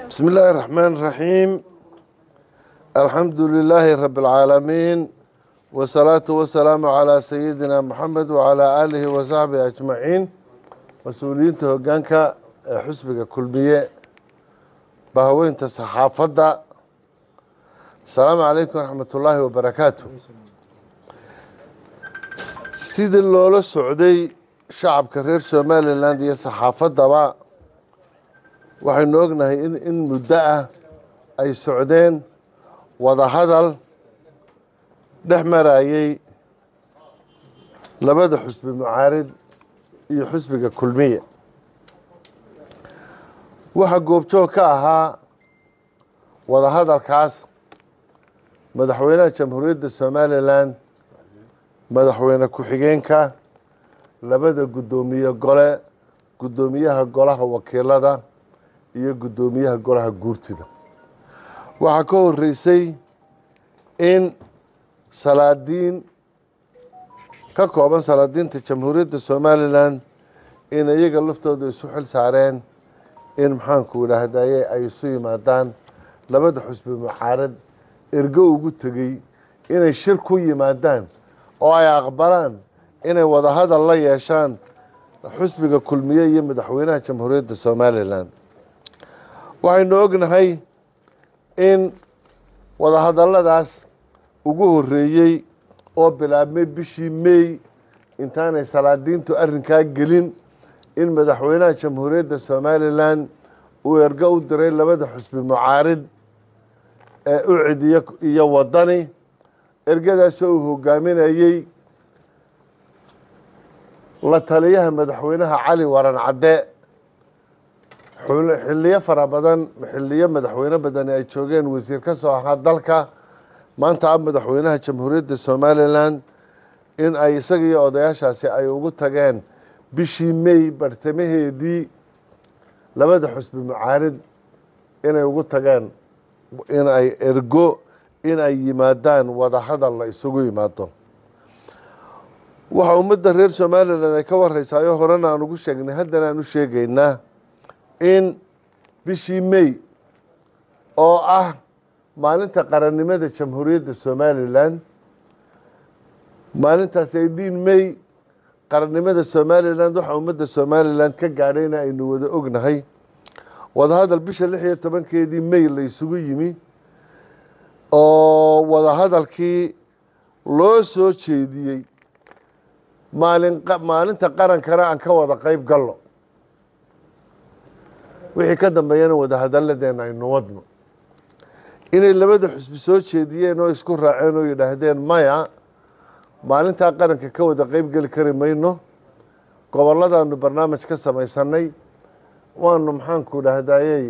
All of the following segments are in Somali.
بسم الله الرحمن الرحيم الحمد لله رب العالمين والصلاة والسلام على سيدنا محمد وعلى آله وصحبه أجمعين مسؤولين هوجانك حسبك كلمية بهوين تصحافة السلام عليكم ورحمة الله وبركاته sidii loola socday shacabka reer somalilan iyo saxaafadaba waxaynu ognahay in in muddo ah ay socdeen wadahadal dhex marayey labada xusbi mucaarid iyo xusbiga kulmiya waxaa goobjoog ka ahaa wadahadalkaas madaxweynaha jamhuuriyadda somalilan madaxweyne ku-xigeenka labada guddoomiye gole guddoomiyaha golaha wakiilada iyo guddoomiyaha golaha guurtida waxaa ka horeysay in salaadiin ka kooban salaadiinta jamhuuriyadda somalilan in iyaga laftooda isu xil saareen in maxaanku idhaahdaye ay isu yimaadaan labada xusbi mucaarad ergo ugu tegey inay shir ku yimaadaan oo ay aqbalaan inay wadahadal la yeeshaan xusbiga kulmiye iyo madaxweynaha jamhuuriyadda somalilan waxaynu ognahay in wadahadalladaas ugu horeeyey oo bilaabmay bishii mey intaanay salaadiintu arrinkaa gelin in madaxweynaha jamhuuriyadda somalilan uu ergo u diray labada xusbi mucaarid ee ucid iyo wadani ergadaasoo uu hogaaminayey la taliyaha madaxweynaha cali waran cadde xiliyo fara badan xiliyo madaxweyne badani ay joogeen wasiir ka soo ahaa dalka maanta a madaxweynaha jamhuuriyadda somalilan in ay isaga iyo odayaashaasi ay ugu tageen bishii mey bartamaheedii labada xusbi mucaarid inay ugu tageen in ay ergo in ay yimaadaan wadahadal la isugu yimaado waxa ummadda reer somalilan ay ka wareysaayoo horena aan ugu sheegnay haddana aan u sheegaynaa in bishii mey oo ah maalinta qarannimada jamhuuriyadda somalilan maalintaas aydhiin mey qarannimada somalilan waxaa ummadda somalilan ka gaadhayna aynu wada ognahay wadahadal bisha lix iyo tobankeedii mey la isugu yimi oo wadahadalkii loo soo jeediyey maalin maalinta qarankana aan ka wada qeyb galno wixii ka dambeeyana wadahadalladeena aynu wadno inay labada xusbi soo jeediyeen oo isku raaceen oo yidhaahdeen maya maalintaa qaranka ka wada qeyb geli kari mayno goboladaanu barnaamij ka samaysanay waanu maxaanku idhaahdayey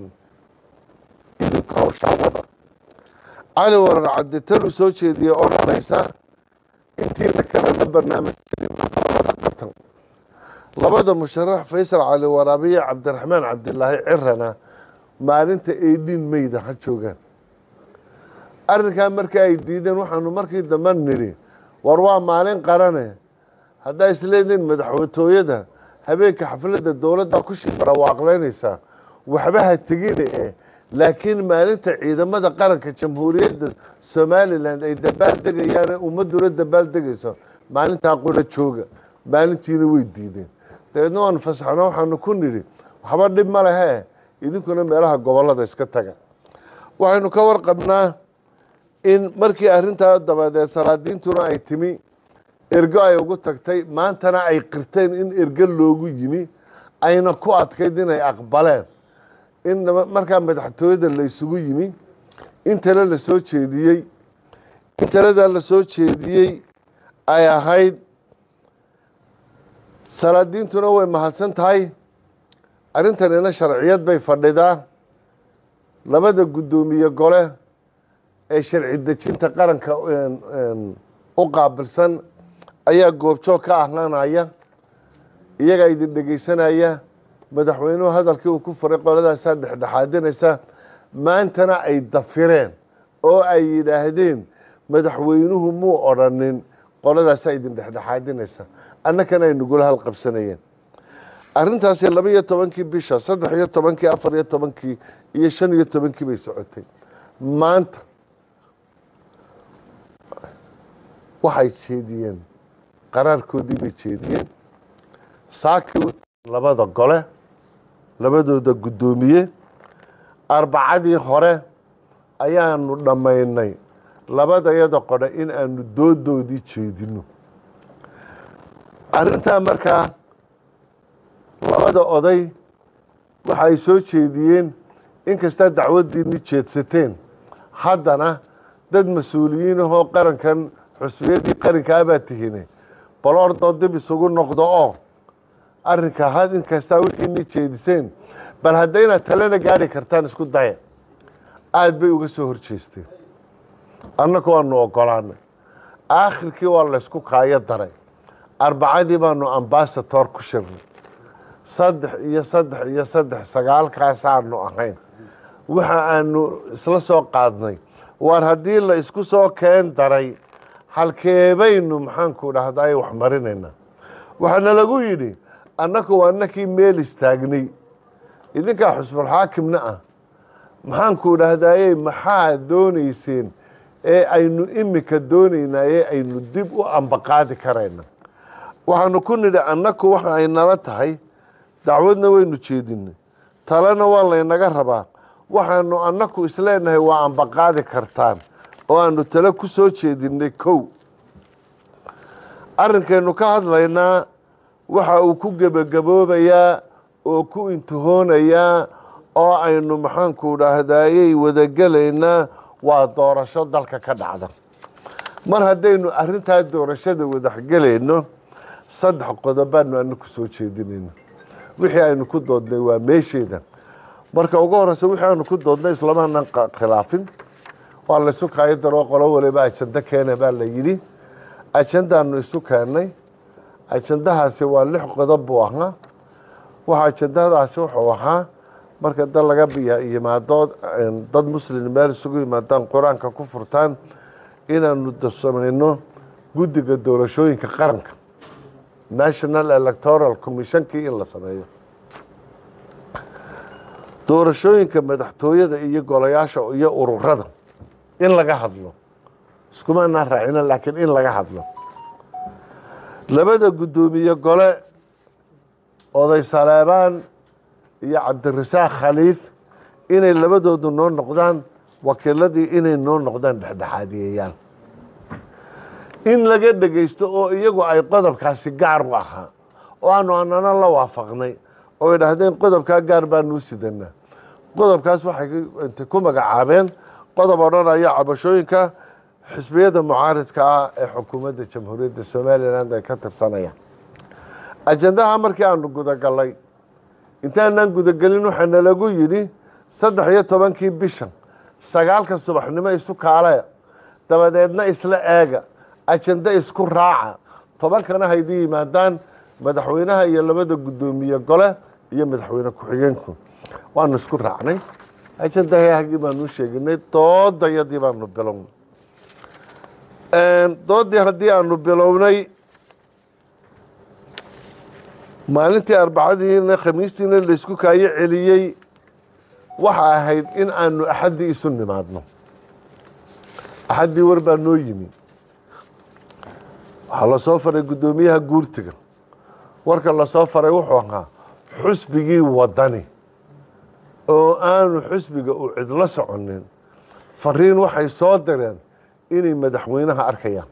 hawshaawada cali warar cadde tanuu soo jeediyey oo dhanaysa intiina kalena barnaamij qabtan labada musharax faysal cali waraabiye cabdiraxmaan cabdilaahi cirana maalinta eidhiin meyda ha joogaan arrinkaa markii ay diideen waxaanu markii dambe nidhi war waa maalin qarane haddaa isleediin madaxtooyada habeenka xafladda dowladda ku shibarawaaqleynaysaa waxba ha tegine eh laakiin maalinta ciidamada qaranka jamhuuriyadda somalilan ay dabaal degayaane ummadduna dabaal degayso maalintaa qura jooga maalintiina way diideen dabeedna waanu fasaxno waxaanu ku nidhi waxba dhib ma lehe idinkuna meelaha gobolada iska taga waxaynu ka warqabnaa in markii arrintaa dabadeed salaadiintuna ay timi ergo ay ugu tagtay maantana ay qirteen in ergo loogu yimi ayna ku adkayd inay aqbaleen in markaa madaxtooyada la isugu yimi in tale la soo jeediyey in taladaa la soo jeediyey ay ahayd salaadiintuna way mahadsan tahay arrintanina sharciyad bay fadhidaa labada guddoomiye gole ee sharci dejinta qaranka u qaabilsan ayaa goobjoog ka ahlaanaya iyagaa idin dhegeysanaya madaxweynuhu hadalkii uu ku furay qoladaasaa dhexdhexaadinaysa maantana ay dafireen oo ay yidhaahdeen madaxweynuhu muu odrhanin qoladaasaa idin dhexdhexaadinaysa annakana ay nagula halqabsanayeen arrintaasi laba iyo tobankii bisha saddex iyo tobankii afar iyo tobankii iyo shan iyo tobankii bay socotay maanta waxay jeediyeen qaraarkoodii bay jeediyeen saakii labada gole labadooda guddoomiye arbacadii hore ayaanu dhammaynay labadayada qodhe in aanu doodoodii jeedino arrintaa markaa labada oday waxa ay soo jeediyeen inkastaa dacwaddiini jeedsateen haddana dad mas-uuliyiin ahoo qarankan xusbiyadii qarankaabaa tihine bal ordoo dib isugu noqdo oo arrinka had inkastaa wixiini jeediseen bal haddaynaad talena gaadhi kartaan isku daya aada bay uga soo horjeesteen annagu waanu ogolaanay aakhirkii waa laysku kaayo daray arbacadii baanu ambasator ku shirnay saddex iyo saddex iyo saddex sagaalkaasaanu ahayn waxa aanu isla soo qaadnay waar haddii la isku soo keen daray halkeebaynu maxaanku dhahday wax marinaynaa waxaana lagu yidhi annaku waa nakii meel istaagnay idinkaa xusbulxaakimna ah maxaanku dhahdaye maxaa doonayseen ee aynu imika doonaynaa ee aynu dib u ambaqaadi karayna waxaanu ku nidhi annaku waxa ay nala tahay dacwadna waynu jeedinay talena waa laynaga rabaa waxaanu annaku isleenahay waa ambaqaadi kartaan oo aanu tale ku soo jeedinay kow arrinkaynu ka hadlaynaa waxa uu ku gebagaboobayaa oo ku intihoonayaa oo aynu maxaanku dhaahdayey wadagelaynaa waa doorasho dalka ka dhacda mar haddaynu arrintaa doorashada wadaxgelayno saddex qodobaanu anaku soo jeedinayno wixii aynu ku doodnay waa meesheeda marka ugu horeysa wixii aynu ku doodnay islamaanan khilaafin waa laysu kaayo daroo qolo waliba ajando keena baa la yidhi ajandaanu isu keennay ajandahaasi waa lix qodob buu ahaa waxa ajandadaasi wuxuu ahaa marka dad laga yimaado dad muslim meel isugu yimaadaan qur-aanka ku furtaan inaanu samayno guddiga doorashooyinka qaranka national electoral commissionkii in la sameeyo doorashooyinka madaxtooyada iyo golayaasha iyo ururada in laga hadlo iskumaanaa raacina laakiin in laga hadlo labada guddoomiye gole oday saleebaan iyo cabdirasaaq khaliif inay labadoodu noo noqdaan wakiiladii inay noo noqdaan dhexdhexaadiyeyaal in laga dhegaysto oo iyagu ay qodobkaasi gaar u ahaa oo aanu anana la waafaqnay oo ay dhahdeen qodobkaa gaar baanuu sidanaa qodobkaas waxay intay ku magacaabeen qodob odhanaya cabashooyinka xisbiyada mucaaridka ah ee xukuumadda jamhuuriyadda somalilan ay ka tirsanayaan ajandaha markii aanu gudagalay intaanaan gudagelin waxaana lagu yidhi saddex iyo tobankii bishan sagaalka subaxnimo isu kaale dabadeedna isla eega ajando isku raaca tobankana haydii yimaadaan madaxweynaha iyo labada guddoomiye gole iyo madaxweyne ku-xigeenku waanu isku raacnay ajandahagii baanu sheeginay doodayadii baanu bilownay doodii haddii aanu bilownay maalintii arbacadiina khamiistiina laysku kaayo celiyey waxa ahayd in aanu axaddii isu nimaadno axaddii war baa noo yimi waxaa lasoo faray guddoomiyaha guurtiga warka lasoo faray wuxuu ahaa xusbigii wadani oo aanu xusbiga u cidlo soconin fariin waxay soo direen inay madaxweynaha arkayaan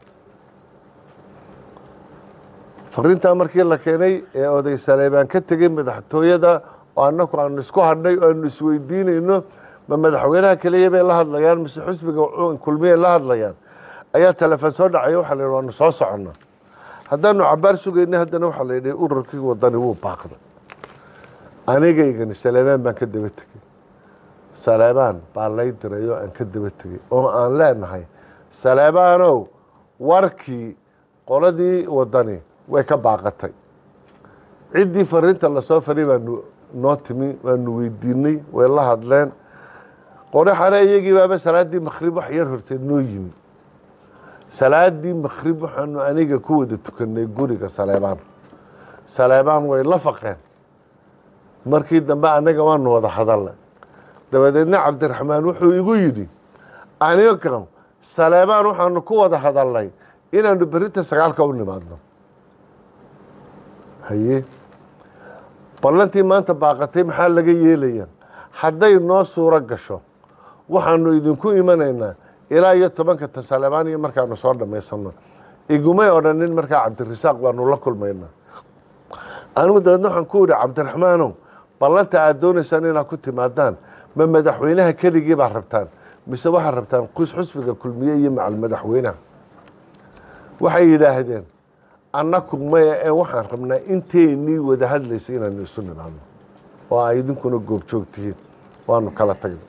fariintaa markii la keenay ee oday saleebaan ka tegey madaxtooyada oo annaku aanu isku hadhnay oo aanu isweydiinayno ma madaxweynaha keliya bay la hadlayaan mise xusbiga kulmiyay la hadlayaan ayaa telefoon soo dhacaya waxaa la yidhi waanu soo soconnaa haddaanu cabaar sugaynay haddana waxaa la yidhi ururkii wadani wuu baaqday anigaygani saleebaan baan ka daba tegey saleebaan baa lay diray oo aan ka daba tegey oo aan leenahay saleebaanow warkii qoladii wadani way ka baaqatay ciddii fariinta lasoo faray baanu noo timi waanu weydiinay way la hadleen qore xare iyagii baaba salaaddii makrib wax yar horteed noo yimi salaaddii makrib waxaanu aniga ku wada tukanay guriga saleebaan saleebaan way la faqeen markii dambe annaga waanu wada hadalnay dabadeedna cabdiraxmaan wuxuu igu yidhi aniga saleebaan waxaanu ku wada hadalnay inaanu berinta sagaalka u nimaadno haye ballantii maanta baaqatay maxaa laga yeelaya hadday noo suuro gasho waxaanu idinku imanaynaa ilaa iyo tobanka ta saleebaan iyo markaanu soo dhammaysanno igumay odhanin markaa cabdirasaaq baanu la kulmaynaa anigu dabeedna waxaan ku idhi cabdiraxmaanow ballanta aad doonaysaan inaad ku timaadaan ma madaxweynaha keligii baa rabtaan mise waxaad rabtaan qus xusbiga kulmiye iyo macal madaxweynaha waxay yidhaahdeen annaku maya ee waxaan rabnaa inteennii wada hadlaysa inaanu isu nimaadno oo ay idinkuna goobjoog tihiin waanu kala tagnay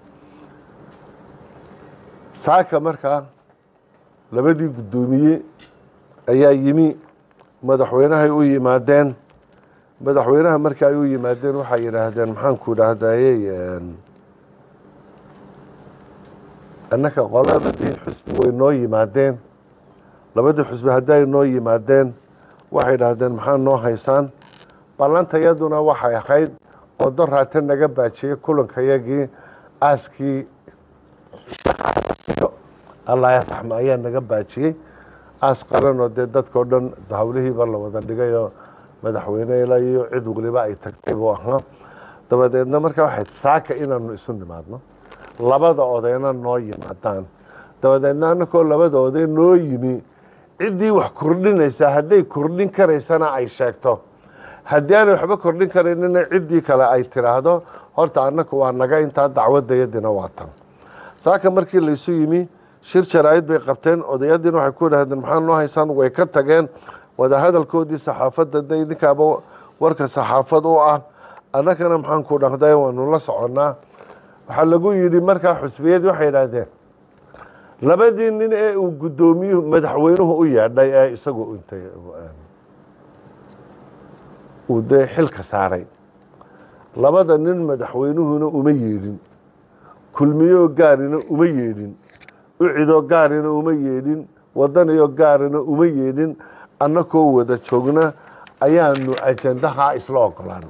saaka markaa labadii guddoomiye ayaa yimi madaxweynahay u yimaadeen madaxweynaha marka ay u yimaadeen waxay yidhaahdeen maxaanku idhaahdayey annaka qolabadii xusbi way noo yimaadeen labadii xusbi hadday noo yimaadeen waxay idhaahdeen maxaa noo haysaan ballantayaduna waxay ahayd oo doraate naga baajiyey kulankayagii aaskii allah raxma ayaa naga baajiyey aas qaranoo dee dadkao dhan hawlihiiba la wada dhigayoo madaxweyne ilaa iyo cid waliba ay tagtay buu ahaa dabadeedna markaa waxayd saaka inaanu isu nimaadno labada odayna noo yimaadaan dabadeedna annakoo labada oday noo yimi ciddii wax kordhinaysaa hadday kordhin karaysana ay sheegto haddii aanay waxba kordhin karaynina ciddii kale ay tiraahdo horta annaku waa naga intaa dacwadayadina waa tan saaka markii laysu yimi shir jaraa'id bay qabteen odayadiina waxay ku idhahdeen maxaa noo haysaan way ka tageen wadahadalkoodii saxaafadda de idinkaaba warka saxaafad u ah annagana maxaan ku dhaqday waanu la soconnaa waxaa lagu yidhi markaa xusbiyadii waxay idhaahdeen labadii nin ee uu guddoomiyuhu madaxweynuhu u yeedhay ee isagu intay uu dee xilka saaray labada nin madaxweynuhuna uma yeedhin kulmiyoo gaarina uma yeedhin ucidoo gaarina uma yeedhin wadaniyoo gaarina uma yeedhin annakoo wada joogna ayaanu ajandahaa isla ogolaano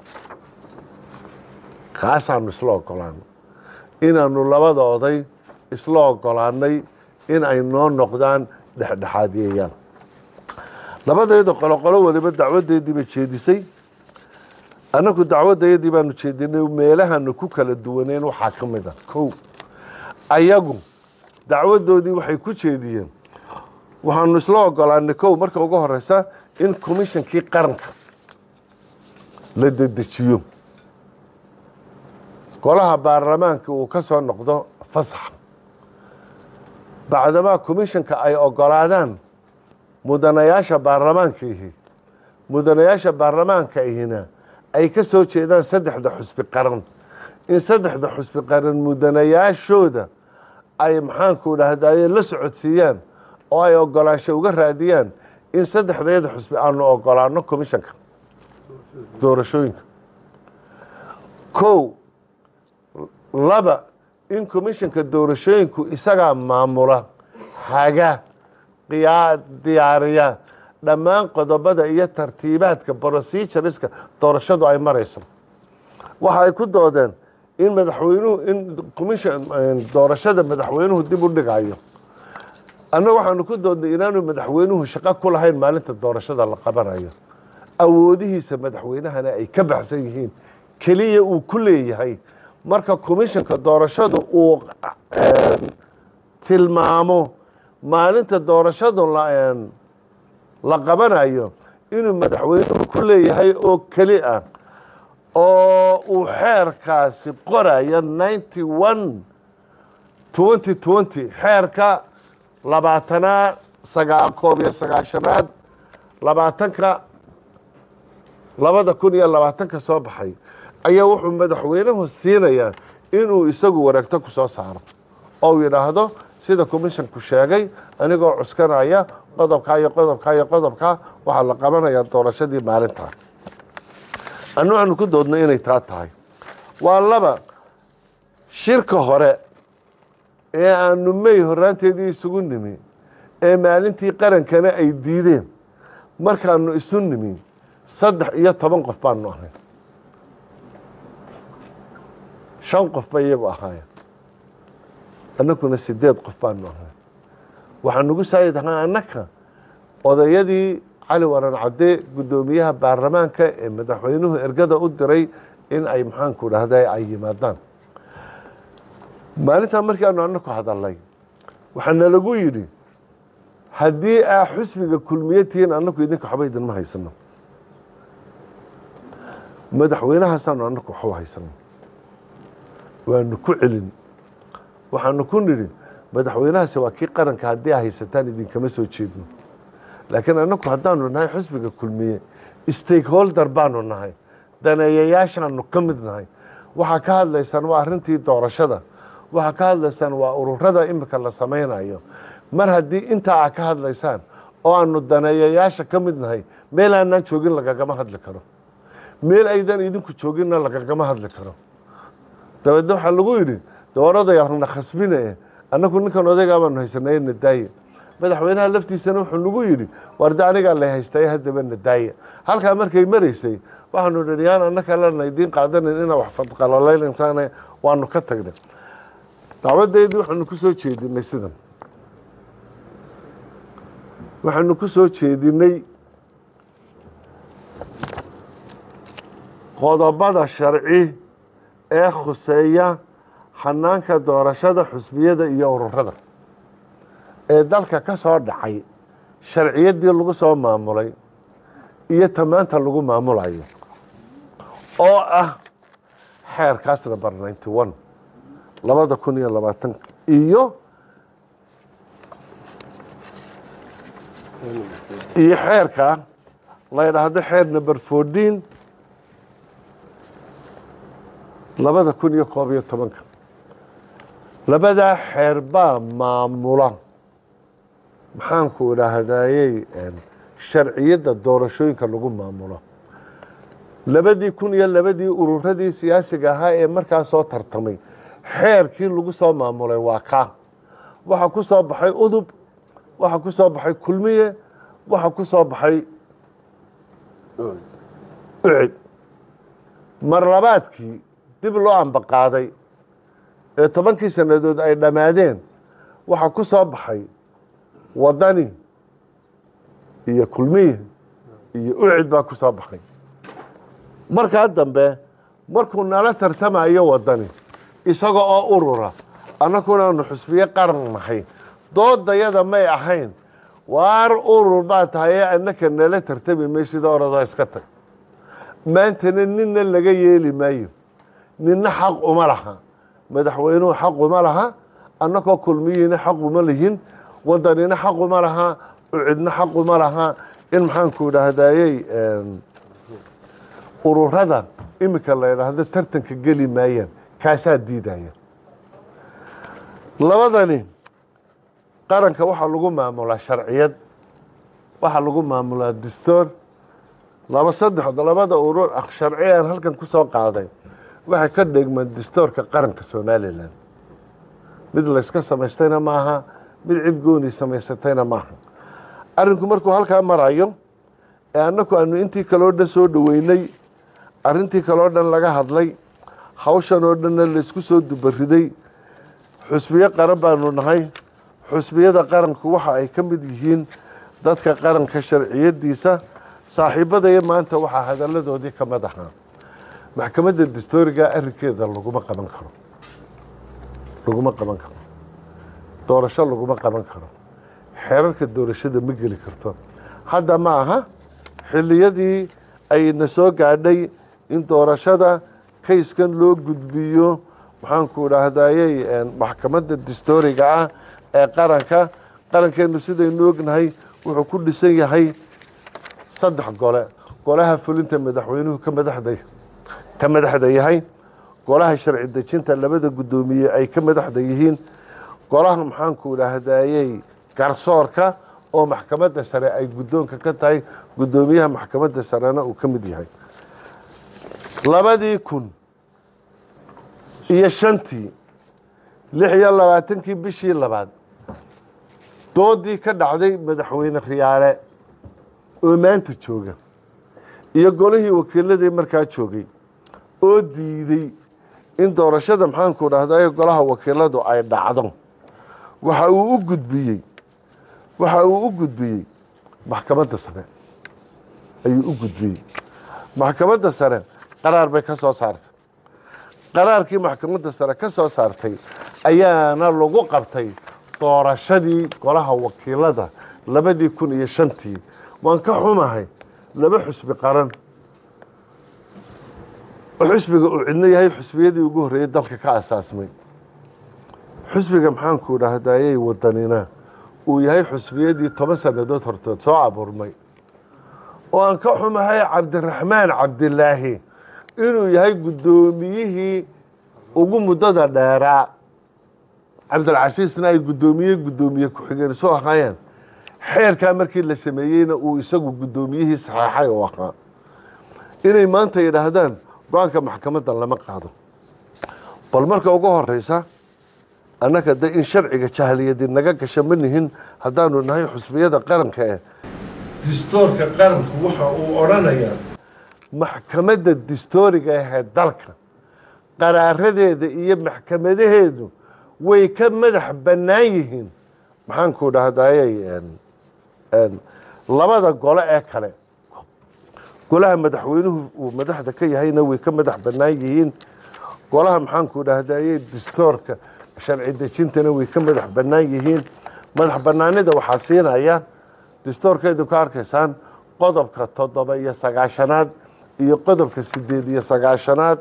kaasaanu isla ogolaano inaanu labada oday isla ogolaanay in ay noo noqdaan dhexdhexaadiyayaan labadayda qoloqolo waliba dacwadeedii bay jeedisay annagu dacwadayadii baanu jeedinay meelahanu ku kala duwaneen waxaa ka mid a kow ayagu dacwadoodii waxay ku jeediyeen waxaanu isla ogolaanay kow marka ugu horeysa in commishonkii qaranka la dedejiyo golaha baarlamaanka uu ka soo noqdo fasax bacdamaa commishanka ay ogolaadaan mudanayaasha baarlamaanka ihi mudanayaasha baarlamaanka ihina ay ka soo jeedaan saddexda xusbi qaran in saddexda xusbi qaran mudanayaashooda ay maxaanku dhahdaye la socodsiiyaan oo ay ogolaansho uga raadiyaan in saddexdeeda xusbi aanu ogolaano commishanka doorashooyinka kow laba in commishanka doorashooyinku isagaa maamula haga qiyaa diyaariya dhammaan qodobada iyo tartiibaadka procedureska doorashadu ay marayso waxa ay ku doodeen in madaxweynuhu in commission doorashada madaxweynuhu dib u dhigayo annaga waxaanu ku doodnay inaanu madaxweynuhu shaqo ku lahayn maalinta doorashada la qabanayo awoodihiisa madaxweynahana ay ka baxsan yihiin keliya uu ku leeyahay marka commishanka doorashadu uu tilmaamo maalinta doorashadu la qabanayo inuu madaxweynuhu ku leeyahay oo keli ah oo uu xeerkaasi qorayo ninety one twenty twenty xeerka labaatanaa sagaa koob iyo sagaashanaad labaatanka labada kun iyo labaatanka soo baxay ayaa wuxuu madaxweynuhu siinayaa inuu isagu wareegto ku soo saaro oo uu yidhaahdo sida commishanku sheegay anigoo cuskanaya qodobkaa iyo qodobkaa iyo qodobkaa waxaa la qabanayaa doorashadii maalintaa annu waxaanu ku doodnay inay taa tahay waa laba shirka hore ee aanu mey horaanteedii isugu nimi ee maalintii qarankana ay diideen markaanu isu nimi saddex iyo toban qof baanu ahay shan qof bay iyagu ahaayeen annaguna sideed qof baanu ahay waxaa nagu saayid ahaa annaka odayadii cali waran cadde guddoomiyaha baarlamaanka ee madaxweynuhu ergada u diray in ay maxaanku dhahda ay yimaadaan maalintaa markii aanu annaku hadalnay waxaa nalagu yidhi haddii aa xusbiga kulmiye tihiin annaku idinka waxba idinma haysano madaxweynahaasaanu annaku waxu haysano waanu ku celin waxaanu ku nidhi madaxweynahaasi waa kii qaranka haddii a haysataan idinkama soo jeedno laakiin annaku haddaanu nahay xusbiga kulmiye stakeholder baanu nahay daneeyayaashaanu ka mid nahay waxaa ka hadlaysaan waa arrintii doorashada waxaa ka hadlaysaan waa ururada imika la samaynayo mar haddii intaa aa ka hadlaysaan oo aanu daneeyayaasha ka mid nahay meel aanaan joogin lagagama hadli karo meel aydan idinku jooginna lagagama hadli karo dabeedna waxaa lagu yidhi dooradayaalna khasbine annagu ninkan odaygaa baanu haysanay nadaaye madaxweynaha laftiisana wuxuu nagu yidhi warda anigaa lay haystaye haddaba nadaaye halkaa markay maraysay waxaanu nidhi yaan annaka lana idiin qaadanin inaa wax fadqalalaynaysaane waanu ka tagnay dacwadeedii waxaanu ku soo jeedinay sidan waxaanu ku soo jeedinay qodobada sharci ee khuseeya xanaanka doorashada xusbiyada iyo ururada ee dalka ka soo dhacay sharciyaddii lagu soo maamulay iyo tamaanta lagu maamulayo oo ah xeerkaas number ninety one labada kun iyo labaatanka iyo iyo xeerka la ydhaahdo xeer number fourteen labada kun iyo koob iyo tobanka labadaa xeer baa maamula maxaanku idhaahdayey sharciyadda doorashooyinka lagu maamulo labadii kun iyo labadii ururadii siyaasiga ahaa ee markaa soo tartamay xeerkii lagu soo maamulay waa kaa waxaa ku soo baxay udub waxaa ku soo baxay kulmiye waxaa ku soo baxay ucid mar labaadkii dib loo ambaqaaday ee tobankii sannadood ay dhammaadeen waxaa ku soo baxay wadani iyo kulmiye iyo ucid baa ku soo baxay markaa dambe markuu nala tartamayo wadani isaga oo urura annagunaanu xusbiye qaran nahay doodayada may ahayn waar urur baa tahay ee annaka nala tartami may sida oradoo iska tag maantana ninna laga yeeli maayo ninna xaq uma laha madaxweynuhu xaq uma laha annagoo kulmiyiina xaq uma lihin wadanina xaq uma laha ucidna xaq uma laha in maxaanku idhaahdayey ururada imika la idhaahdo tartanka geli maayaan kaasaa diidaya labadani qaranka waxaa lagu maamulaa sharciyad waxaa lagu maamulaa dastoor laba saddex labada urur ah sharci aan halkan ku soo qaaday waxay ka dhigmaan dastoorka qaranka somalilan mid layska samaystayna maaha mid cid gooni samaysatayna maaha arrinku markuu halkaa marayo ee annaku aanu intii kaloo dhan soo dhoweynay arrintii kaloo dhan laga hadlay hawshan oo dhanna laysku soo dubariday xusbiyo qaran baanu nahay xusbiyada qaranku waxa ay ka mid yihiin dadka qaranka sharciyadiisa saaxiibadaya maanta waxaa hadalladoodii ka mid ahaa maxkamadda dastooriga arrinkeeda laguma qaban karo laguma qaban karo doorasho laguma qaban karo xeerarka doorashada ma geli karto hadda ma aha xilliyadii ayna soo gaadhay in doorashada kayskan loo gudbiyo maxaanku idhaahdayey maxkamadda dastooriga ah ee qaranka qarankeenu sidaynu ognahay wuxuu ku dhisan yahay saddex gole golaha fulinta madaxweynuhu ka madaxda ka madaxda yahay golaha sharci dejinta labada guddoomiye ay ka madaxda yihiin golaha maxaanku idhaahdayey garsoorka oo maxkamadda sare ay guddoonka ka tahay guddoomiyaha maxkamadda sarena uu ka mid yahay labadii kun iyo shantii lix iyo labaatankii bishii labaad doodii ka dhacday madaxweyne riyaale oo maanta jooga iyo golihii wakiiladii markaa joogay oo diiday in doorashada maxaanku dhahday golaha wakiiladu ay dhacdo waxa uu u gudbiyey waxa uu u gudbiyey maxkamadda sare ayuu u gudbiyey maxkamadda sare qaraar bay ka soo saartay qaraarkii maxkamadda sare ka soo saartay ayaana lagu qabtay doorashadii golaha wakiilada labadii kun iyo shantii waan ka xumahay laba xusbi qaran oo xusbiga uu cidno yahay xusbiyadii ugu horreeyey dalka ka asaasmay xusbiga maxaanku dhahdayey wadanina uu yahay xusbiyadii toban sannadood hortood soo abuurmay oo aan ka xumahay cabdiraxmaan cabdilaahi inuu yahay guddoomiyihii ugu muddada dheeraa cabdilcasiisna ay guddoomiye guddoomiye ku-xigeen soo ahaayeen xeerkaa markii la sameeyeyna uu isagu guddoomiyihii saxeexay oo ahaa inay maanta yidhaahdaan go-aanka maxkamadda lama qaado bal marka ugu horeysa annaga de in sharciga jahliyadi naga gasha ma nihin haddaanu nahay xusbiyada qaranka eh distoorka qaranku waxa uu odhanayaa maxkamadda distooriga ahee dalka qaraaradeeda iyo maxkamadaheedu way ka madax bannaan yihiin maxaanku dhahdayey labada gole ee kale golaha madaxweynuhu uu madaxda ka yahayna way ka madax bannaan yihiin golaha maxaanku dhahdayey distoorka sharci dejintana way ka madax bannaan yihiin madax bannaanida waxaa siinaya distoorkeedu ka arkaysaan qodobka toddoba iyo sagaashanaad iyo qodobka sideed iyo sagaashanaad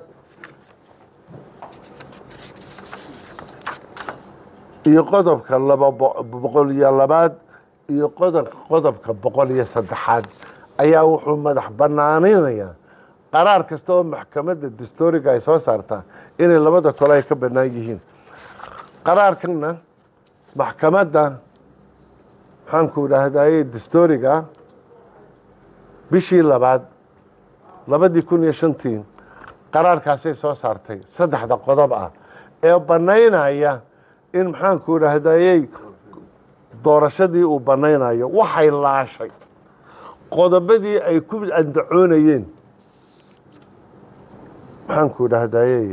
iyo qodobka laba boqol iyo labaad iyo qodobka boqol iyo saddexaad ayaa wuxuu madax banaaninayaa qaraar kasta oo maxkamadda distooriga ay soo saartaa inay labada kole ay ka bannaan yihiin qaraarkanna maxkamadda maxaanku dhahdaye distooriga bishii labaad labadii kun iyo shantii qaraarkaasay soo saartay saddexda qodob ah ee bannaynaya in maxaanku dhahdayey doorashadii uu bannaynayo waxay laashay qodobadii ay ku andacoonayeen maxaanku dhahdayey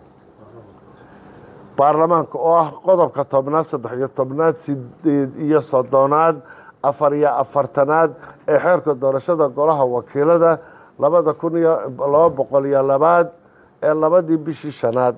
baarlamaanka oo ah qodobka tobnaad saddex iyo tobnaad sideed iyo soddonaad afar iyo afartanaad ee xeerka doorashada golaha wakiilada labada kun iyo laba boqol iyo labaad ee labadii bishii shanaad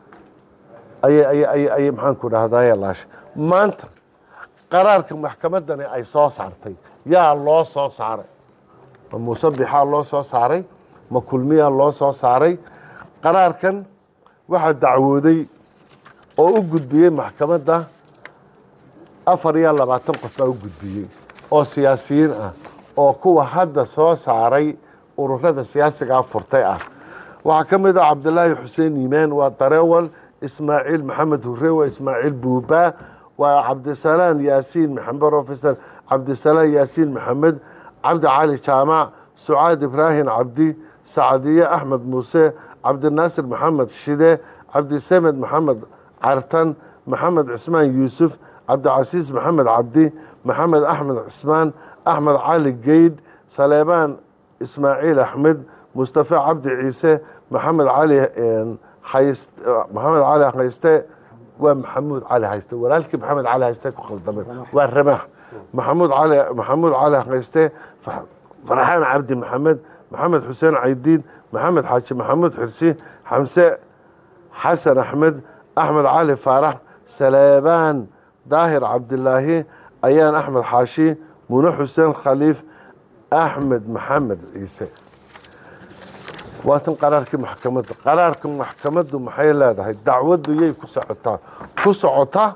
ayay maxaanku dhahdaye laashay maanta qaraarka maxkamaddani ay soo saartay yaa loo soo saaray ma muuse bixaa loo soo saaray ma kulmiyaa loo soo saaray qaraarkan waxaa dacwooday oo u gudbiyey maxkamadda afar iyo labaatan qof baa u gudbiyey oo siyaasiyiin ah oo kuwa hadda soo saaray ururada siyaasigaa furtay ah waxaa ka mid ah cabdilaahi xuseen iimaan waa dareewal ismaaciil maxamed hure waa ismaaciil buuba waa cabdisalaan yaasiin maxamed profesor cabdisalaan yaasiin maxamed cabdi cali jaamac sucaad ibraahim cabdi sacdiye axmed muuse cabdinaasir maxamed shide cabdisamed maxamed cartan maxamed cismaan yuusuf cabdicasiis maxamed cabdi maxamed axmed cismaan axmed cali geydh saleebaan ismaaciil axmed mustafa cabdi ciise maxamed cali maxamed cali hayste waa maxamuud cali hayste walaalkii maxamed cali hayste ku khaldameen waa ramaax maxamuud cali maxamuud cali hayste farxaan cabdi maxamed maxamed xuseen caydiid maxamed xaaji maxamuud xirsi xamse xasan axmed axmed cali faarax saleebaan daahir cabdilaahi ayaan axmed xaashi mune xuseen khaliif axmed maxamed ciise waatan qaraarkii maxkamadda qaraarka maxkamaddu maxay leedahay dacwaddu yay ku socotaa ku socota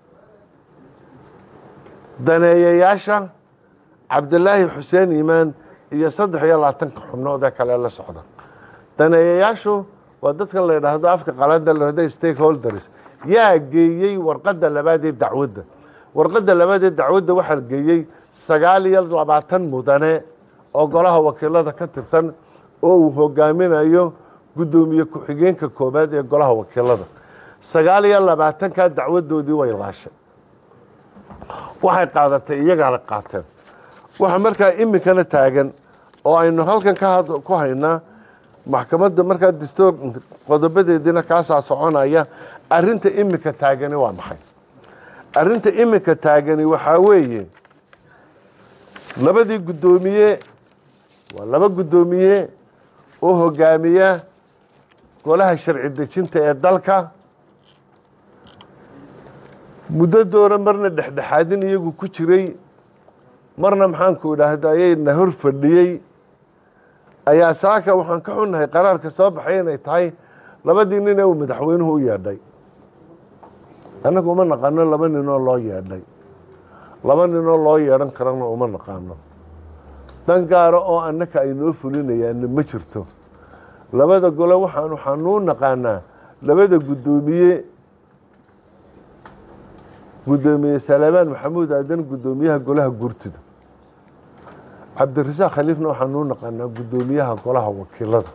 daneeyayaasha cabdilaahi xuseen iimaan iyo saddex iyo labaatanka xubnood ee kale la socda daneeyayaashu waa dadkan la yidhaahdo afka qalada lahda stakeholders yaa geeyey warqadda labaad ee dacwadda warqadda labaad ee dacwadda waxaa geeyey sagaal iyo labaatan mudane oo golaha wakiilada ka tirsan oo uu hogaaminayo guddoomiye ku-xigeenka koobaad ee golaha wakiilada sagaal iyo labaatankaa dacwadoodii way laashay waxay qaadatay iyagaana qaateen waxaa markaa iminkana taagan oo aynu halkan ku haynaa maxkamadda markaa dastuur qodobadeediina kaasaa soconaya arrinta imika taagani waa maxay arrinta imika taagani waxaa weeye labadii guddoomiye waa laba guddoomiye oo hogaamiya golaha sharci dejinta ee dalka muddadoona marna dhexdhexaadin iyagu ku jiray marna maxaanku idhaahda ayayna hor fadhiyey ayaa saaka waxaan ka xunnahay qaraarka soo baxay inay tahay labadii nin ee uu madaxweynuhu u yeedhay annagu uma naqaano laba ninoo loo yeedhay laba ninoo loo yeedhan karana uma naqaano dan gaara oo annaka ay noo fulinayaanna ma jirto labada gole waxaan waxaanuu naqaanaa labada guddoomiye guddoomiye salaamaan maxamuud aadan guddoomiyaha golaha gurtida cabdirasaaq khaliifna waxaanuu naqaanaa guddoomiyaha golaha wakiilada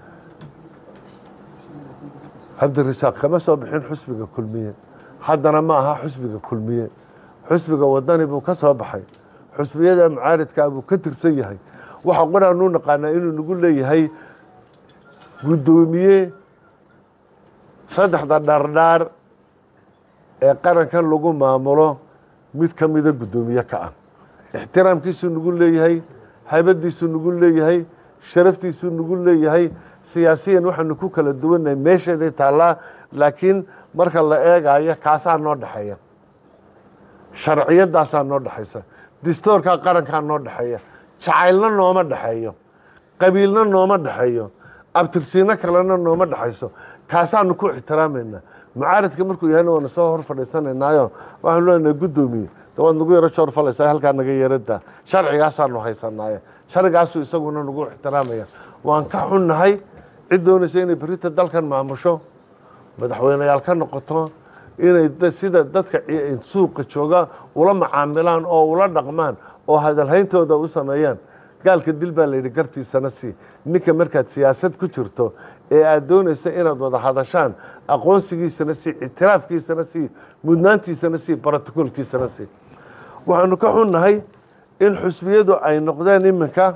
cabdirasaaq kama soo bixin xusbiga kulmiye haddana ma aha xusbiga kulmiye xusbiga wadani buu ka soo baxay xusbiyada mucaaridkaa buu ka tirsan yahay waxa qoraanuu naqaanaa inuu nagu leeyahay guddoomiye saddexda dhardhaar ee qarankan lagu maamulo mid ka mida guddoomiye ka ah ixtiraamkiisuu nagu leeyahay haybadiisuu nagu leeyahay sharaftiisuu nagu leeyahay siyaasiyan waxaanu ku kala duwannahay meesheeday taallaa laakiin marka la eegayo kaasaa noo dhexeeya sharciyadaasaa noo dhexaysa distoorkaa qarankaa noo dhexeeya jacaylna nooma dhexeeyo qabiilna nooma dhexeeyo abtirsiino kalena nooma dhexayso kaasaanu ku ixtiraamayna mucaaridka markuu yahayna waana soo hor fadhiisanaynaayo waxaanu leenahay guddoomiye de waad nagu yaro joor falaysaa halkaa naga yarada sharcigaasaanu haysanaaye sharcigaasuu isaguna nagu ixtiraamaya waan ka xunnahay cid doonaysa inay berita dalkan maamusho madaxweyneyaal ka noqoto inay sida dadka suuqa jooga ula macaamilaan oo ula dhaqmaan oo hadalhayntooda u sameeyaan gaalka dil baa layidhi gartiisana sii ninka markaad siyaasad ku jirto ee aad doonaysa inaad wada hadashaan aqoonsigiisana sii ictiraafkiisana sii mudnaantiisana sii brotocolkiisana sii waxaanu ka xunnahay in xusbiyadu ay noqdeen iminka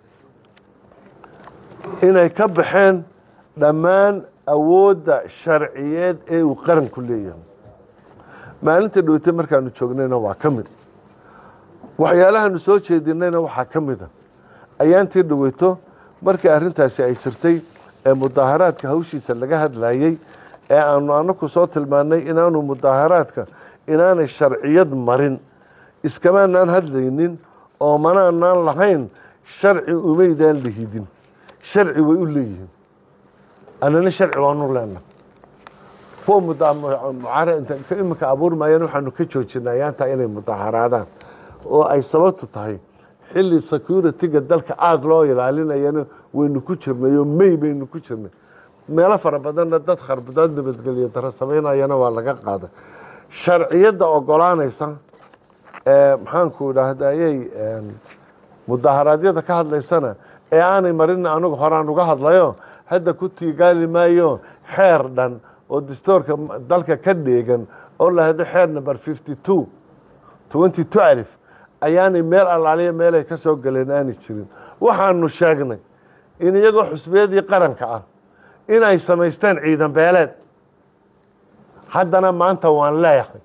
inay ka baxeen dhammaan awoodda sharciyeed ee uu qaranku leeyahay maalinta dhowte markaanu joognayna waa ka mid waxyaalahaanu soo jeedinayna waxaa ka mida ayaantii dhaweyto markii arrintaasi ay jirtay ee mudaaharaadka hawshiisa laga hadlayey ee aanu anaku soo tilmaannay inaanu mudaaharaadka inaanay sharciyad marin iskamaanaan hadlaynin oo manaanaan lahayn sharci umaydaan lihidin sharci way u leeyihiin annana sharci waanu leenna kuwa mudamucaara iminka abuurmayaan waxaanu ka joojinay ayaantaa inay mudaaharaadaan oo ay sababtu tahay xilli security-ga dalka aada loo ilaalinayana waynu ku jirnay oo may baynu ku jirnay meelo fara badanna dad kharbudaad nabadgelyo daro samaynayana waa laga qaaday sharciyadda ogolaanaysa ee maxaanku idhaahdayey mudaharaadyada ka hadlaysana ee aanay marin anigu horaan uga hadlayo hadda ku tiigaali maayo xeer dhan oo dastoorka dalka ka dheegan oo lahado xeer number fifty two twenty two alif ayaanay meel allaaliya meelay ka soo galeen aanay jirin waxaanu sheegnay in iyagoo xusbiyadii qaranka ah inay samaysteen ciidan beeleed haddana maanta waan leeyahay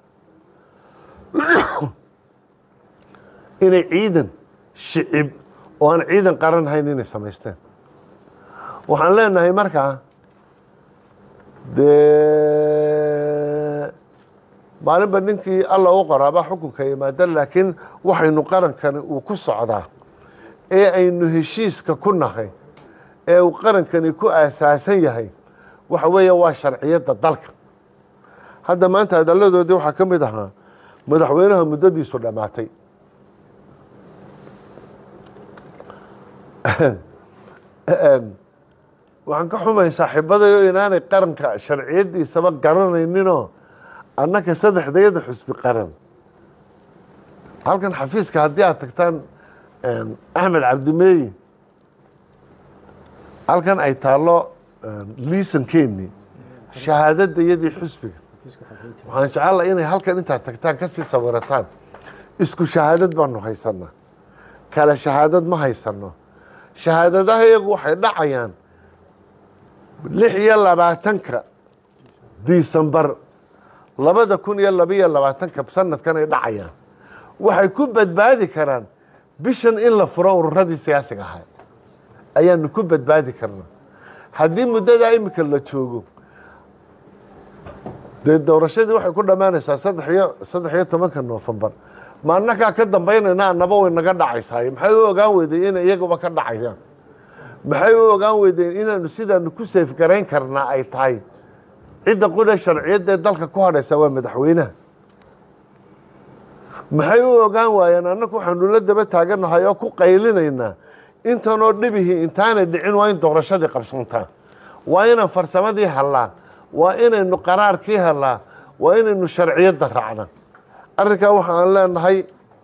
inay ciidan shicib oo aan ciidan qaran hayn inay samaysteen waxaan leenahay markaa dee maalinba ninkii alla u qoraabaa xukunka yimaada laakiin waxaynu qarankani uu ku socdaa ee aynu heshiiska ku nahay ee uu qarankani ku aasaasan yahay waxa weeye waa sharciyadda dalka hadda maanta hadalladoodii waxaa ka mid ahaa madaxweynaha muddadiisu dhammaatay waxaan ka xumay saaxiibadayo inaanay qaranka sharciyaddiisaba garanayninoo annaka saddexdayada xusbi qaran halkan xafiiska haddii aad tagtaan axmed cabdimeeyi halkan ay taallo liisankeeni shahaadadda iyadii xusbiga waxaan jecella inay halkan intaad tagtaan kasii sawirataan isku shahaadad baanu haysanaa kale shahaadad ma haysano shahaadadaha iyagu waxay dhacayaan lix iyo labaatanka disembar labada kun iyo labaiyo labaatanka sanadkan ay dhacayaan waxay ku badbaadi karaan bishan in la furo ururadii siyaasiga ahaa ayaanu ku badbaadi karnaa haddii muddadaa imika la joogo dee doorashadii waxay ku dhammaanaysaa saddex iyo saddex iyo tobanka noofembar ma annagaa ka dambaynayna annaba way naga dhacaysaaye maxay u ogaan weydeen inay iyaguba ka dhacayaan maxay u ogaan weydeen inaanu sidaanu ku seefgarayn karnaa ay tahay cidda qudha sharciyadda ee dalka ku hadhaysa waa madaxweynaha maxay u ogaan waayeen annagu waxaanu la daba taaganahay oo ku qaylinaynaa intanoo dhibihii intaanay dhicin waa in doorashadii qabsantaa waa inaan farsamadii hallaa waa inaynu qaraarkii hellaa waa inaynu sharciyadda raacna arrinkaa waxaan leenahay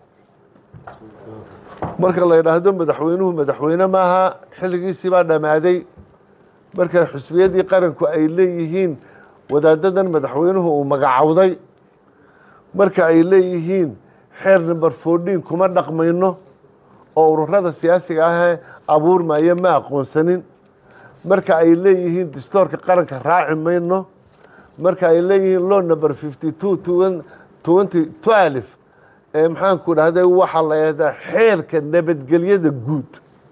marka la yidhaahdo madaxweynuhu madaxweyne maaha xilligiisii baa dhammaaday marka xusbiyadii qaranku ay leeyihiin wadaadadan madaxweynuhu uu magacowday marka ay leeyihiin xeer number fourteen kuma dhaqmayno oo ururada siyaasiga ahee abuurmaya ma aqoonsanin marka ay leeyihiin distoorka qaranka raaci mayno marka ay leeyihiin law number fifty two twenty twelve ee maxaanku dhahday waxaa la yahdaa xeerka nabadgelyada guud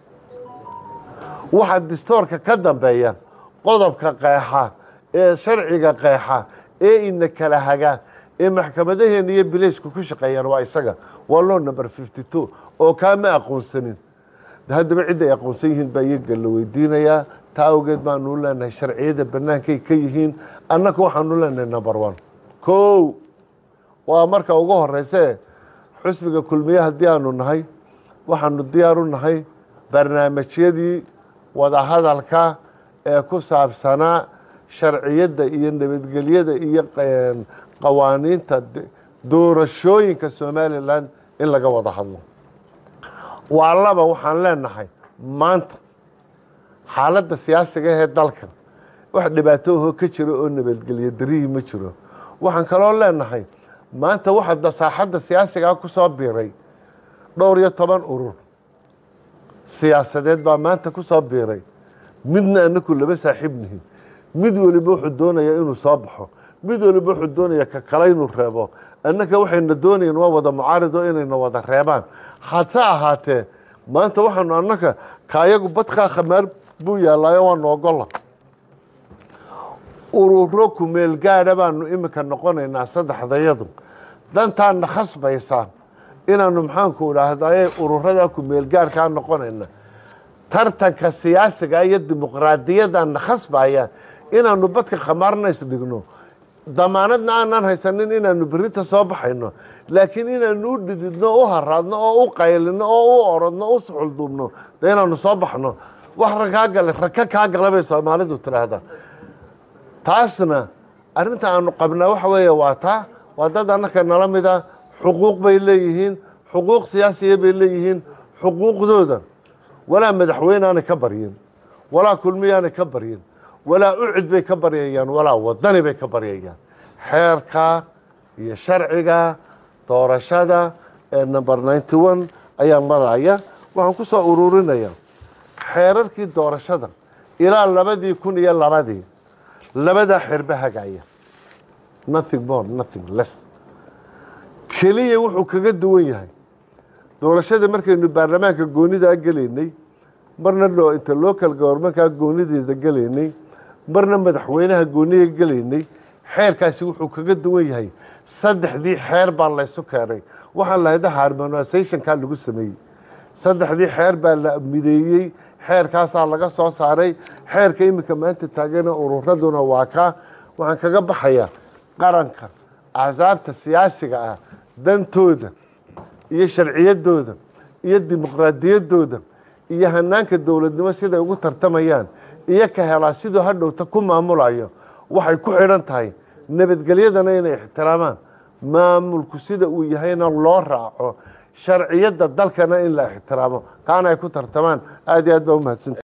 waxaa distoorka ka dambeeya qodobka qeexa ee sharciga qeexa ee ina kala haga ee maxkamadaheena iyo bileysku ku shaqeeyaan waa isaga waa law number fifty two oo kaa ma aqoonsanin haddaba cidda ay aqoonsan yihiin baa iyaga la weydiinayaa taa awgeed baanu leenahay sharciyada bannaankay ka yihiin annaga waxaanu leenahay number one kow waa marka ugu horeyse xusbiga kulmiye haddii aanu nahay waxaanu diyaar u nahay barnaamijyadii wadahadalka ee ku saabsanaa sharciyadda iyo nabadgelyada iyo qawaaniinta doorashooyinka somalilan in laga wada hadlo waa laba waxaan leenahay maanta xaaladda siyaasiga ahee dalkan wax dhibaato ahoo ka jiro oo nabadgelyo darihii ma jiro waxaan kaloo leenahay maanta waxaa saaxadda siyaasigaa ku soo biiray dhowr iyo toban urur siyaasadeed baa maanta ku soo biiray midna anaku laba saaxiib nihin mid weliba wuxuu doonayaa inuu soo baxo mid weliba wuxuu doonaya ka kale inuu reebo annaka waxayna doonayeen waa wada mucaarido inayna wada reebaan hase ahaatee maanta waxaanu annaka kaayagu badkaa khamaar buu yaallaayo waanu ogola ururo kumeel gaadha baanu iminka noqonaynaa saddexdayadu dantaana khasbaysa inaanu maxaanku idhaahdaye ururada kumeel gaarkaa noqonayna tartanka siyaasiga iyo dimuqraadiyadana khasbaya inaanu badka khamaarna isdhigno damaanadna aanaan haysanin inaanu berita soo baxayno laakiin inaanu u dhididno u haraadno oo u qaylino oo u orodno u suxulduubno de inaanu soo baxno wax rakaa gale raka kaa gala bay soomaalidu tidhaahdaa taasna arrinta aanu qabnaa waxa weeye waa taa waa dad annaka nala mida xuquuq bay leeyihiin xuquuq siyaasiya bay leeyihiin xuquuqdooda walaa madaxweyne aanay ka baryin walaa kulmiyaanay ka baryin walaa ucid bay ka baryayaan walaa wadani bay ka baryayaan xeerka iyo sharciga doorashada ee number ninety one ayaa maraya waxaan ku soo ururinaya xeerarkii doorashada ilaa labadii kun iyo labadii labadaa xeerba hagaya nothing more nothing less keliya wuxuu kaga duwan yahay doorashada markaynu baarlamaanka goonidaa gelaynay marna inta local govermankaa goonideeda gelaynay marna madaxweynaha gooniga gelaynay xeerkaasi wuxuu kaga duwan yahay saddexdii xeer baa laysu keenay waxaan lahayda harmonisationkaa lagu sameeyey saddexdii xeer baa la mideeyey xeerkaasaa laga soo saaray xeerka iminka maanta taagana ururaduna waa kaa waxaan kaga baxayaa qaranka axsaabta siyaasiga ah dantooda iyo sharciyadooda iyo dimuqraadiyaddooda iyo hanaanka dowladnimo siday ugu tartamayaan iyo ka helaa siduu hadhowta ku maamulayo waxay ku xidhan tahay nabadgelyadana inay ixtiraamaan maamulku sida uu yahayna loo raaco sharciyadda dalkana in la ixtiraamo kaana ay ku tartamaan aad iyo aad baa umahadsan